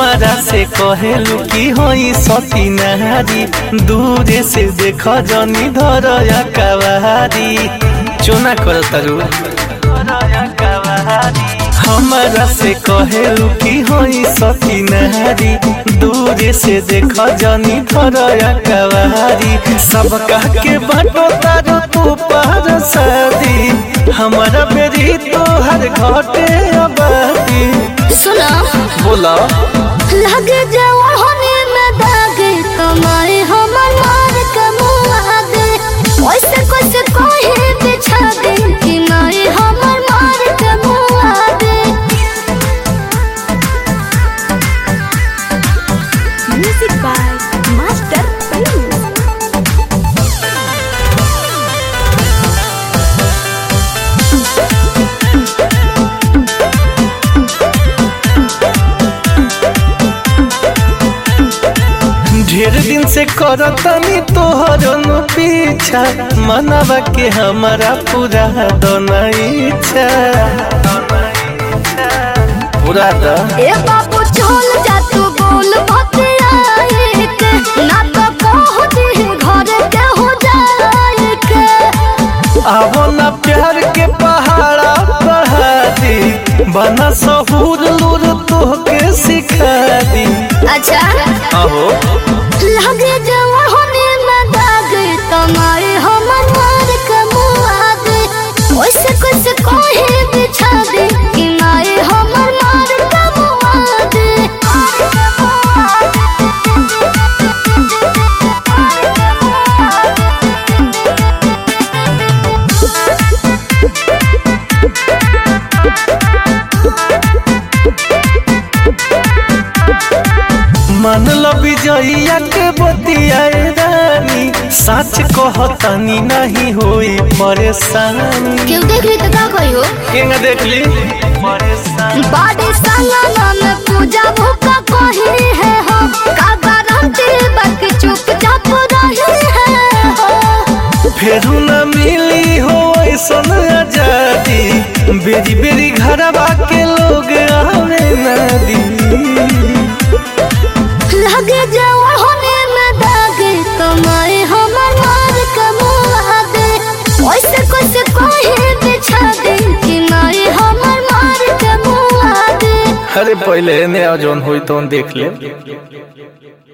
हमारा से कहेलू की होई सती नारी दूरे से देख जनी धर कवारी चोना कर तरु हमारा से कहेलू की होई सती नारी दूरे से देख जनी धर कवारी सब कह के बाटो तारो तू पार शादी हमारा बेरी तोहर घटे आबादी सुना बोला लगे जवानी में दागे कमाए हमर मार कमुआ दे वैसे कैसे कोई बिछा दे कि माए हमर मार कमुआ दे म्यूजिक बाय मास्टर पल्लू ढेर दिन से करतनी तोहर नु पीछा मनवा के हमारा पूरा दोना इच्छा पूरा द ए बाबू चल जा तू बोल भतियाए के ना तो पहुंच घर के हो जाए के आवो ना प्यार के पहाड़ा बढ़ा दी बना सहूर लूर तोहके सिखा दी अच्छा आहो लगे जवानी में दाग तुम्हारे हमर मार कमुआ दे वैसे कैसे कोई बिछा दे कि माए हमर मार कमुआ दे मन लो विजयया के बतियाए रानी सच कहतनी नहीं होई परेशानी क्यों देख ली तो का कोई हो केंगा देख ली परेशानी बाड़ी संगना में पूजा भूखा कोही है हम का गारंटी बाकी चुपचाप रही है हो फेरू न मिली हो ऐसन आजादी बेरी बेरी घरवा के लोग आवे नदी लगे जवानी में दागे कमाए हमर मार कमुआ दे वैसे कैसे कोई बिछा दे कि माए हमर मार कमुआ दे अरे पहले ने जौन होई तो देख ले